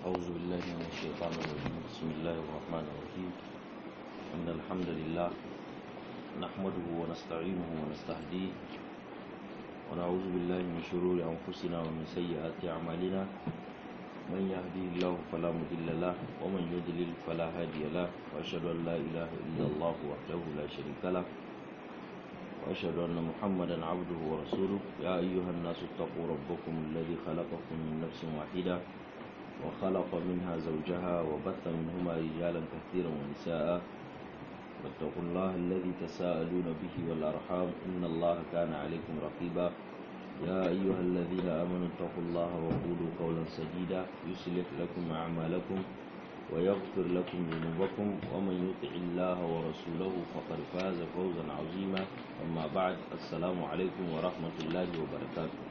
أعوذ بالله من الشيطان الرجيم بسم الله الرحمن الرحيم إن الحمد لله نحمده ونستعينه ونستهديه ونعوذ بالله من شرور أنفسنا ومن سيئات أعمالنا من يهدي الله فلا مضل له ومن يضلل فلا هادي له وأشهد أن لا إله إلا الله وحده لا شريك له وأشهد أن محمدا عبده ورسوله يا أيها الناس اتقوا ربكم الذي خلقكم من نفس واحدة وخلق منها زوجها وبث منهما رجالا كثيرا ونساء واتقوا الله الذي تساءلون به والأرحام إن الله كان عليكم رقيبا يا أيها الذين آمنوا اتقوا الله وقولوا قولا سديدا يصلح لكم أعمالكم ويغفر لكم ذنوبكم ومن يطع الله ورسوله فقد فاز فوزا عظيما أما بعد السلام عليكم ورحمة الله وبركاته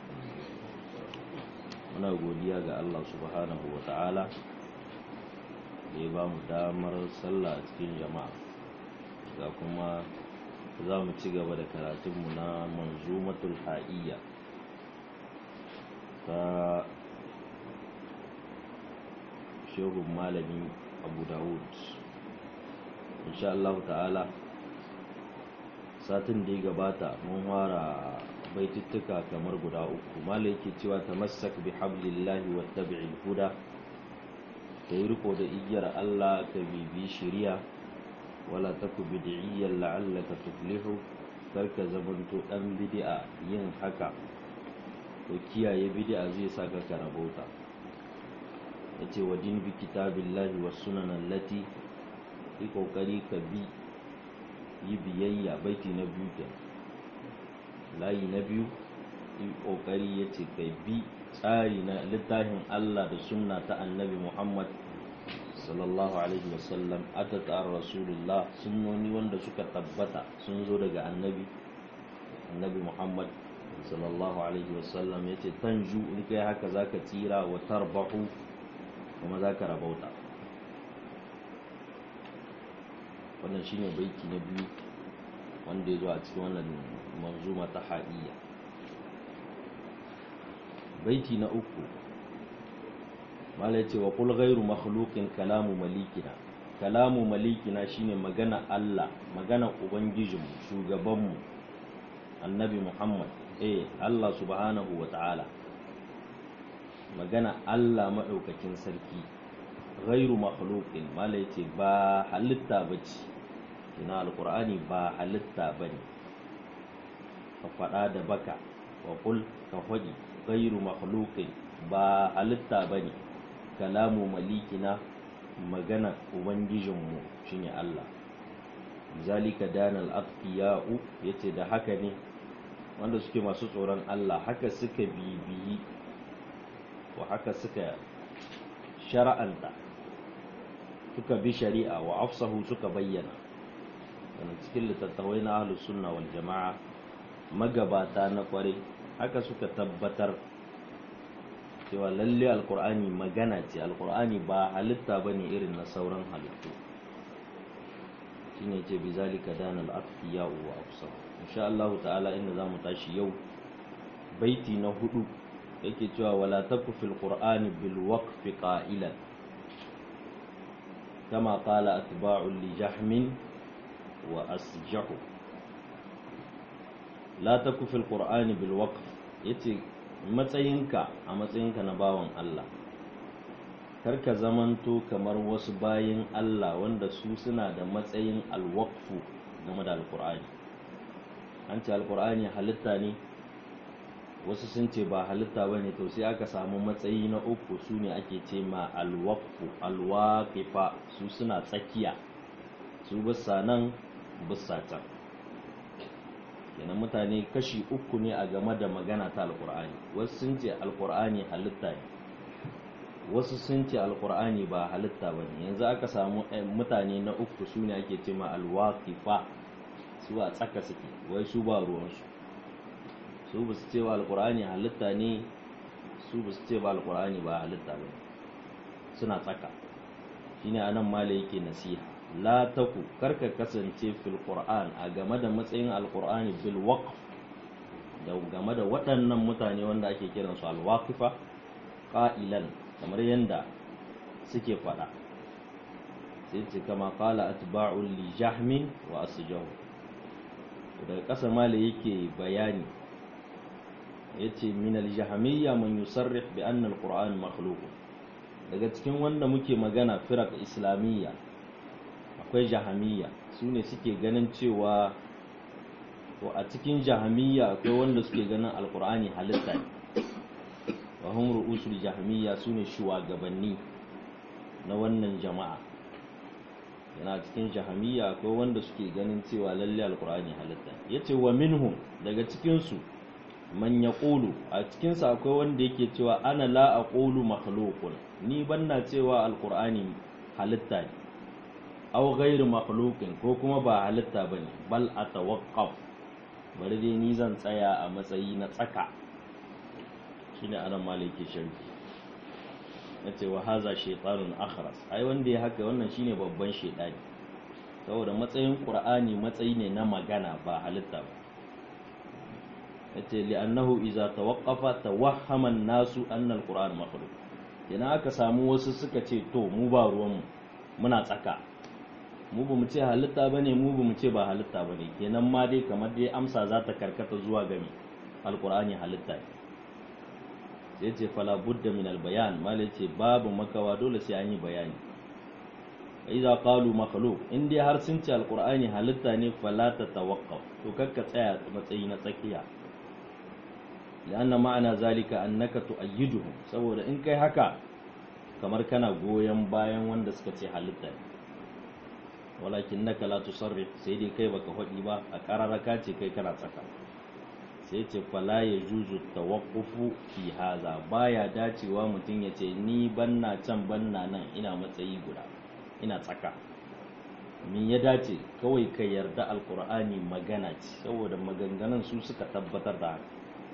muna godiya ga Allah subhanahu wa ta'ala da ya ba mu damar sallah a cikin jama'a ga kuma za mu ci gaba da karatunmu na manzumatul ha'iyya ta shehun malami abu dawud insha Allah ta'ala satin da ya gabata mun fara baitittuka kamar guda uku malai yake cewa tamassak bi hablillahi wattabi'il huda ka yi riko da igiyar Allah ka bibi shiriya wala taku bid'iyyan la'allaka tuflihu karka zamanto dan bid'a yin haka to kiyaye bid'a zai saka ka rabauta yace wa din bi kitabillahi was sunan allati yi kokari ka bi yi biyayya baiti na biyu kenan layi na biyu yi kokari ya ce kai bi tsari na littafin Allah da sunna ta annabi Muhammad sallallahu alaihi wasallam ata ta'ar rasulullah sunnoni wanda suka tabbata sun zo daga annabi annabi Muhammad sallallahu alaihi wasallam ya ce tanju in kai haka zaka tsira wa tarbahu kuma zaka rabauta wannan shine baiti na biyu wanda ya zo a cikin wannan manzuma ta haɗiya baiti na uku mala ce wa kul ghairu makhluqin kalamu malikina kalamu malikina shine magana Allah magana ubangijinmu shugabanmu annabi Muhammad eh Allah subhanahu wa ta'ala magana Allah maɗaukakin sarki ghairu makhluqin mala ce ba halitta bace kina alqur'ani ba halitta bane ka faɗa da baka wa kul ka faɗi gairu makhluqin ba halitta bane kalamu malikina magana ubangijinmu shine Allah zalika danal atqiya'u yace da haka ne wanda suke masu tsoron Allah haka suka bibiyi wa haka suka shara'anta suka bi shari'a wa afsahu suka bayyana cikin littattafai na ahlus sunna wal jama'a magabata na kware haka suka tabbatar cewa lalle alkur'ani magana ce alkur'ani ba halitta ba ne irin na sauran halittu shi ne ce bi zalika dana al'afiya wa afsa insha Allah ta'ala inda za mu tashi yau baiti na hudu yake cewa wala taku fil qur'ani bil waqfi qa'ilan kama qala atba'u li jahmin wa asjahu la ta kufil qur'ani bil waqf yace matsayinka a matsayinka na bawan Allah karka zamanto kamar wasu bayin Allah wanda su suna da matsayin alwaqfu game da alqur'ani an ce alqur'ani halitta ne wasu sun ce ba halitta bane to sai aka samu matsayi na uku su ne ake ce ma alwaqfu alwaqifa su suna tsakiya su bisa nan bisa can kenan mutane kashi uku ne a game da magana ta alkur'ani wasu sun ce alkur'ani halitta ne wasu sun ce alkur'ani ba halitta ba ne yanzu aka samu mutane na uku su ne ake ce ma alwaqifa su a tsaka suke wai su ba ruwansu su ba su ce ba alkur'ani halitta ne su ba su ce ba alkur'ani ba halitta ba suna tsaka shine anan mala yake nasiha la taku karka kasance fil qur'an a game da matsayin alqur'ani bil waqf da game da waɗannan mutane wanda ake kiransu alwaqifa qa'ilan kamar yanda suke faɗa sai ce kama qala atba'u li jahmin wa asjahu daga ƙasa mala yake bayani yace min al-jahmiyya man yusarrih bi anna al-qur'an makhluq daga cikin wanda muke magana firaq islamiyya akwai jahamiyya su ne suke ganin cewa to a cikin jahamiyya akwai wanda suke ganin alkur'ani halitta ne wa hum ru'usul jahamiyya su ne shugabanni na wannan jama'a yana cikin jahamiyya akwai wanda suke ganin cewa lalle alkur'ani halitta ne yace wa minhum daga cikin su man yaqulu a cikin sa akwai wanda yake cewa ana la aqulu makhluqun ni banna cewa alkur'ani halitta ne aw ghairu makhluqin ko kuma ba halitta bane bal atawaqqaf bari dai ni zan tsaya a matsayi na tsaka shine anan maliki sharhi yace wa haza shaytanun akhras ai wanda ya haka wannan shine babban shaytani saboda matsayin qur'ani matsayi ne na magana ba halitta ba yace li'annahu idza tawaqqafa tawahhama an-nasu anna al-qur'an makhluq yana aka samu wasu suka ce to mu ba ruwan mu muna tsaka mu ba mu ce halitta ba ne mu ba mu ce ba halitta ba ne kenan ma dai kamar dai amsa za ta karkata zuwa gami alkur'ani halitta ne sai ce fala budda min albayan mala ce babu makawa dole sai an yi bayani idza qalu makhluq in dai har sun ce alkur'ani halitta ne fala ta tawaqqaf to kakka tsaya matsayi na tsakiya لأن معنى ذلك أنك تؤيدهم saboda in kai haka kamar kana goyon bayan wanda suka ce halitta ne walakin naka la tusarrif sai dai kai baka faɗi ba a ƙararraka ce kai kana tsaka sai ce fala ya juzu tawaqqufu fi haza baya dacewa mutum ya ce ni banna can banna nan ina matsayi guda ina tsaka min ya dace kawai ka yarda alkur'ani magana ce saboda maganganun su suka tabbatar da haka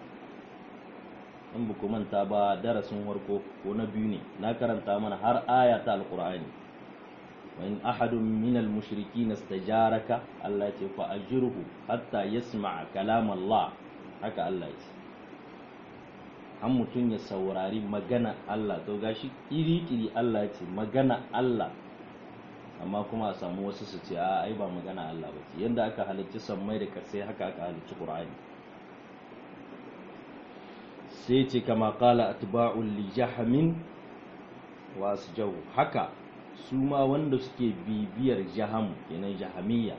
in ku manta ba darasin warko ko na biyu ne na karanta mana har aya ta alkur'ani وإن أحد من المشركين استجارك الله يقول فأجره حتى يسمع كلام الله haka Allah ya ce an mutum ya saurari magana Allah to gashi iri-iri Allah ya ce magana Allah amma kuma a samu wasu su ce a ai ba magana Allah ba ce yadda aka halicci sammai da kasai haka aka halicci Qur'ani sai ce kama qala atba'ul li jahmin wa asjahu haka su ma wanda suke bibiyar jahamu kenan jahamiyya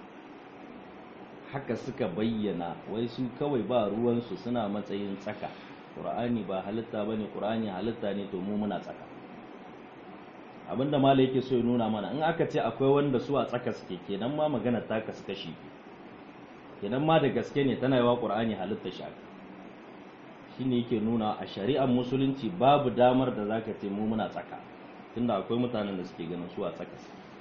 haka suka bayyana wai su kawai ba ruwansu suna matsayin tsaka ƙur'ani ba halitta ba ne ƙur'ani halitta ne to mu muna tsaka abinda mala yake so ya nuna mana in aka ce akwai wanda su a tsaka suke kenan ma magana ta kasu kashi kenan ma da gaske ne tana yawa ƙur'ani halitta shi aka shine yake nuna a shari'ar musulunci babu damar da zaka ce mu muna tsaka tunda akwai mutanen da suke ganin su a tsaka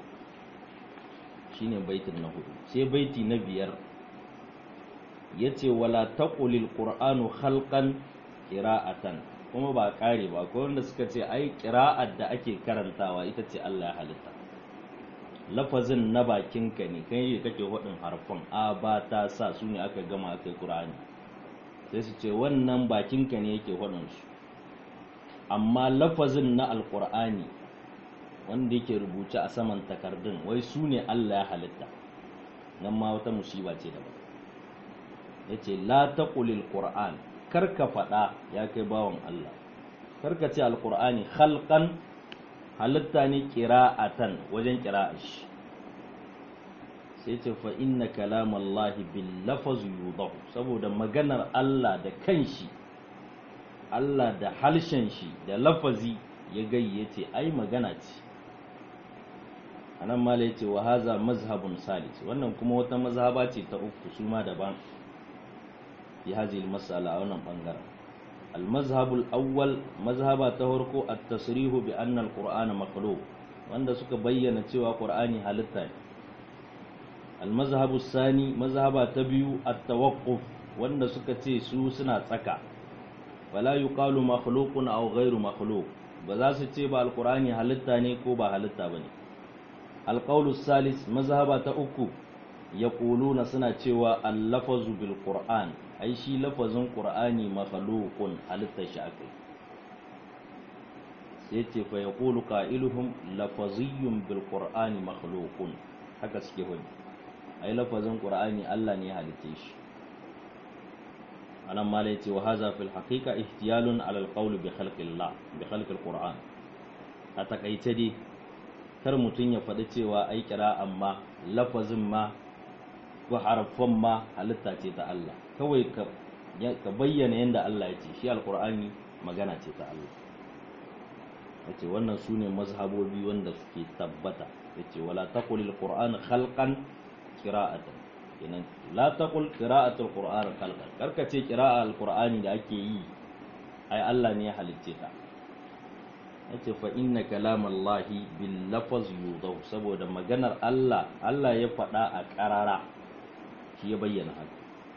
shine baitin na hudu sai baiti na biyar yace wala taqulil qur'anu khalqan qira'atan kuma ba kare ba akwai wanda suka ce ai qira'ar da ake karantawa ita ce Allah ya halitta lafazin na bakinka ne kai ne kake hudin harfan a ba ta sa su ne aka gama aka qur'ani sai su ce wannan bakinka ne yake hudin su amma lafazin na alqur'ani wanda yake rubuce a saman takardun wai su ne Allah ya halitta nan ma wata musiba ce daban ya ce la taqulil qur'an karka faɗa ya kai bawan Allah karka ce alqur'ani khalqan halitta ne qira'atan wajen qira'ashi sai ce fa inna kalamallahi bil lafaz yudahu saboda maganar Allah da kanshi Allah da halshen shi da lafazi ya gayyace ai magana ce anan mala yace wa haza mazhabun salis wannan kuma wata mazhaba ce ta uku su ma daban fi hadhihi mas'ala a wannan bangaren al-mazhab al-awwal mazhaba ta farko at-tasrih bi anna al-qur'ana makhluq wanda suka bayyana cewa qur'ani halitta ne al-mazhab sani mazhaba ta biyu at-tawaqquf wanda suka ce su suna tsaka wala yuqalu makhluqun aw ghairu makhluq ba za su ce ba al-qur'ani halitta ne ko ba halitta bane alƙaulu salis mazhaba ta uku ya ƙuluna suna cewa allafazu bil qur'an ai shi lafazin qur'ani makhluqun halitta shi akai sai ce fa yaqulu qailuhum lafaziyyun bil qur'ani makhluqun haka suke hudu ai lafazin qur'ani Allah ne ya halice shi anan ma yace wa hadha fil haqiqa ihtiyalun ala al qawl bi khalqillah bi khalqil qur'an a takaice dai kar mutum ya faɗi cewa ai kira amma lafazin ma ko harafan ma halitta ce ta Allah kawai ka bayyana yadda Allah ya ce shi alkur'ani magana ce ta Allah yace wannan su ne mazhabobi wanda suke tabbata yace wala taqul alquran khalqan qira'atan kenan la taqul qira'atul qur'an khalqan karka ce qira'a alqur'ani da ake yi ai Allah ne ya halicce ta yace fa inna kalamallahi bil lafaz yudaw saboda maganar Allah Allah ya faɗa a ƙarara shi ya bayyana haka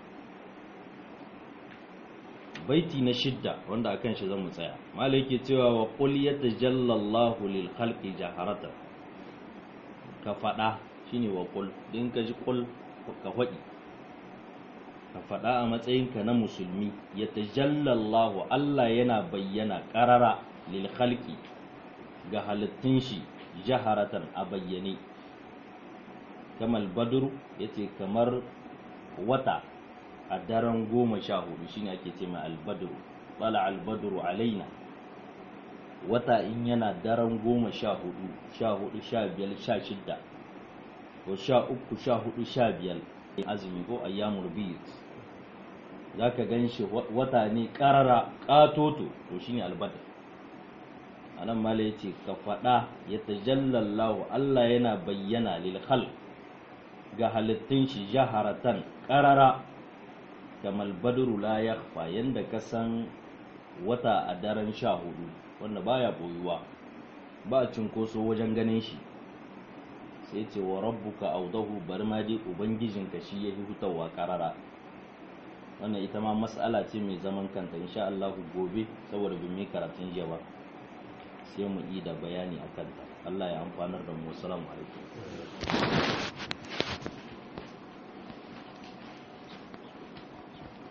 baiti na shidda wanda akan shi zamu tsaya malai yake cewa wa qul yatajalla Allahu lil khalqi jaharata ka faɗa shine wa qul din ka ji qul ka faɗi ka faɗa a matsayinka na musulmi yatajalla Allahu Allah yana bayyana ƙarara lil khalqi ga halittun shi jaharatan a bayyane kamal badru yace kamar wata a daren goma sha hudu shine ake ce mai albadru bala albadru alaina wata in yana daren goma sha hudu sha hudu sha biyar sha shidda ko sha uku sha hudu sha biyar azumi ko ayyamul biyut za ka gan shi wata ne karara katoto to shine albadr a nan mala ya ce ka faɗa ya tajallallahu Allah yana bayyana lil khalq ga halittun shi jaharatan karara kamal badru la yakhfa yanda ka san wata a daren sha hudu wanda baya boyuwa ba cinkoso wajen ganin shi sai ce wa rabbuka audahu bari ma dai ubangijinka shi ya fi hutawa karara wannan ita ma mas'ala ce mai zaman kanta insha Allah gobe saboda bin mai karatun jiya ba sai mu yi da bayani a kanta Allah ya amfanar da mu assalamu alaikum